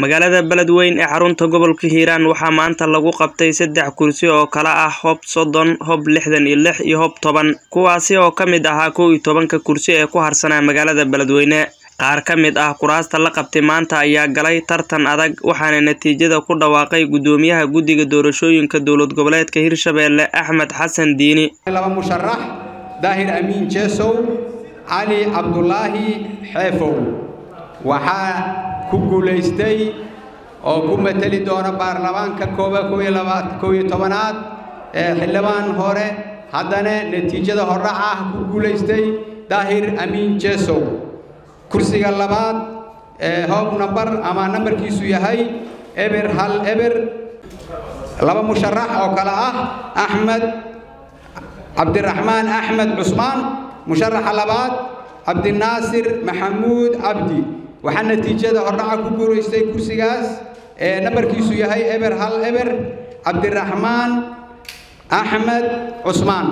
magaalada beledweyn ee xarunta gobolka hiiraan waxaa maanta lagu qabtay saddex kursi oo kala ah hob soddon hob lixdan iyo lix iyo hob toban kuwaasi oo ka mid ahaa kow iyo tobanka kursi ee ku harsanaa magaalada beledweyne qaar ka mid ah kuraasta la qabtay maanta ayaa galay tartan adag waxaana natiijada ku dhawaaqay guddoomiyaha guddiga doorashooyinka dowlad goboleedka hirshabeelle axmed xasan diini laba musharax daahir amiin jeesow cali cabdulaahi xeefow waxaa ku guulaystay oo ku mateli doona baarlamaanka kooba kow iyo tobanaad ee xildhibaan hore haddana natiijada hordhac ah ku guulaystay daahir amiin jeesow kursiga labaad ee hoob nambar ama nambarkiisu yahay eber hal eber laba musharax oo kale ah axmed cabdiraxmaan axmed cusmaan musharaxa labaad cabdinaasir maxamuud cabdi waxaa natiijada hordhaca ku guulaystay kursigaas ee nambarkiisu yahay eber hal eber cabdiraxmaan axmed cusmaan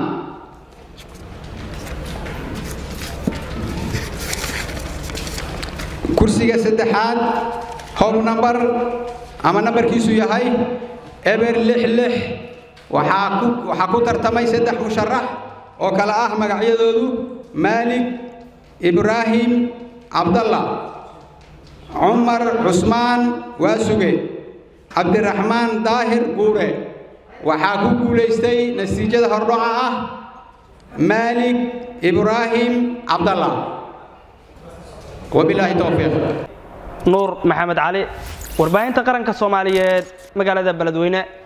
kursiga saddexaad hob nambar ama nambarkiisu yahay eber lix lix waxaa ku waxaa ku tartamay saddex musharax oo kale ah magacyadoodu maalig ibraahim cabdalla cumar cusmaan waasuge cabdiraxmaan daahir guure waxaa ku guulaystay natiijada hordhaca ah maalig ibraahim cabdalla wabilaahi towfiiq nuur maxamed cali warbaahinta qaranka soomaaliyeed magaalada beledweyne